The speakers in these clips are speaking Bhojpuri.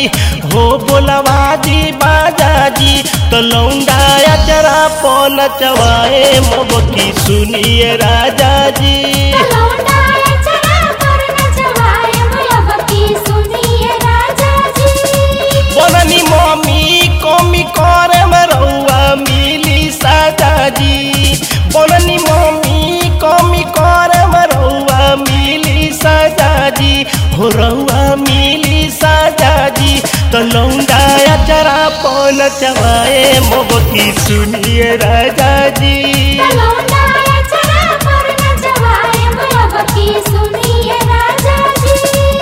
जी हो बोलवा दी बाजा जी तो लौंडा अचरा पन चवाए मोबकी सुनिए राजा जी लौंडा चढ़ा पर नचवाए मोहब्बती सुनिए राजा जी बननी मम्मी कमी करे में रउआ मिली साजा जी बननी मम्मी कमी करे में रउआ मिली साजा जी हो रउआ मिली साजा जी तो लौंडा अचरा पन चवाए मोबकी सुनिए राजा जी लौंडा चढ़ा पर नचवाए मोहब्बती सुनिए राजा जी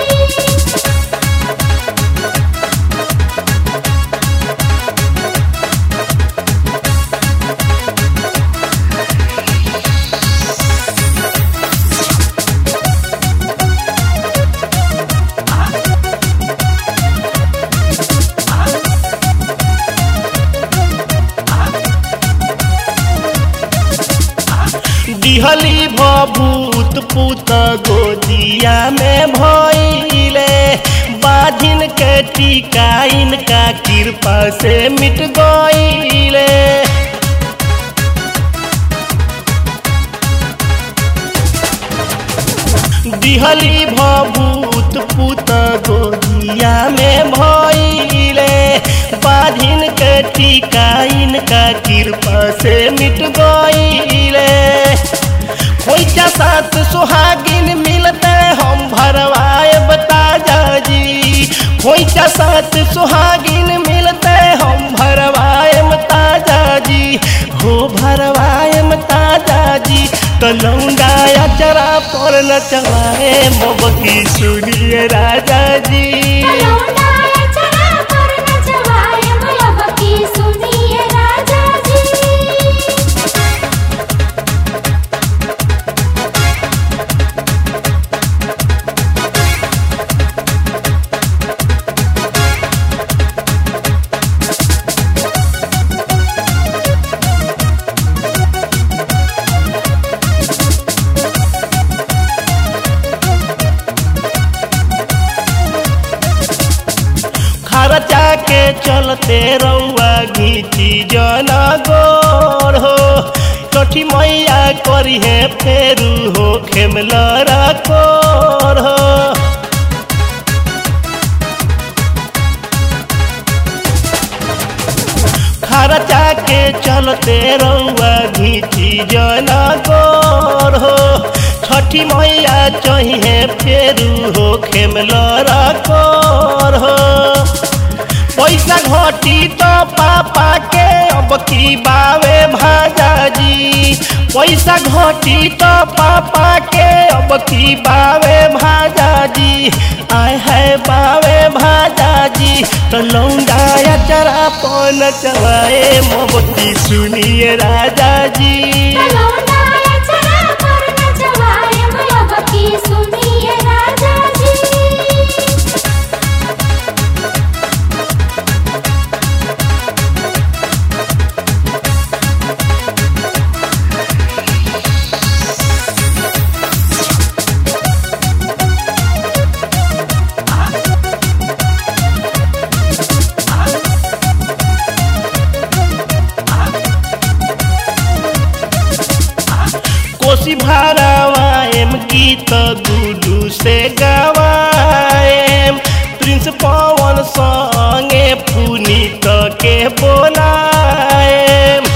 दिहली भभूत पूत गोदिया में भइले बाधिन के टीका इनका कृपा से मिट गइले दिहली भभूत पूत गोदिया में भइले बाधिन के टीका इनका कृपा से मिट गइले खोइचा साथ सुहागिन मिलते हम भरवाए बताजा जी खोइचा साथ सुहागिन मिलते हम भरवाए ताजा जी हो भरवाए ताजा जी तो लौंडा अचरा पर नचवाए मोबकी सुनिए राजा जी लौंडा चढ़ा पर नचवाए मोहब्बती सुनिए राजा जी खर्चा के चलते रउआ घीची जना गोर हो कठी मैया करी है फेरू हो खेमलरा कोर हो खर्चा के चलते रउआ घीची जना गोर हो छठी मैया चाहिए फेरू हो खेमलरा कोर हो पैसा घटी तो पापा के अब की बावे भाजा जी पैसा घटी तो पापा के अब की बावे भाजा जी आय है बावे भाजा जी तो लौंडा चरा पन चवाए मोबती सुनिए राजा जी लौंडा चढ़ा पर नचवाए मोहब्बती सुनिए राजा जी कोसी भारावाएम गीत गुडू से गवाएम प्रिंस पवन संगे पुनीत के बोलाएम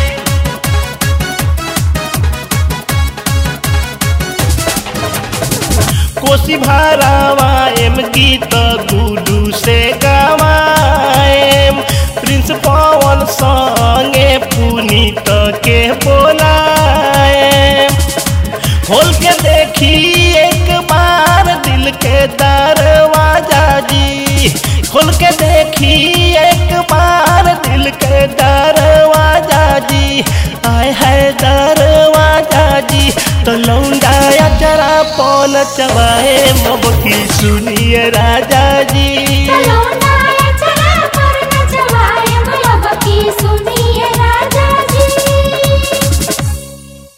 कोसी भारावाएम गीत गुडू से गवाएम प्रिंस पवन संगे पुनीत के बोलाएम खोल के देखी एक बार दिल के दरवाजा जी खोल के देखी एक बार दिल के दरवाजा जी आय है दरवाजा जी तो लौंडा चरा पौन चबाए मोबकी सुनिए राजा जी लौंडा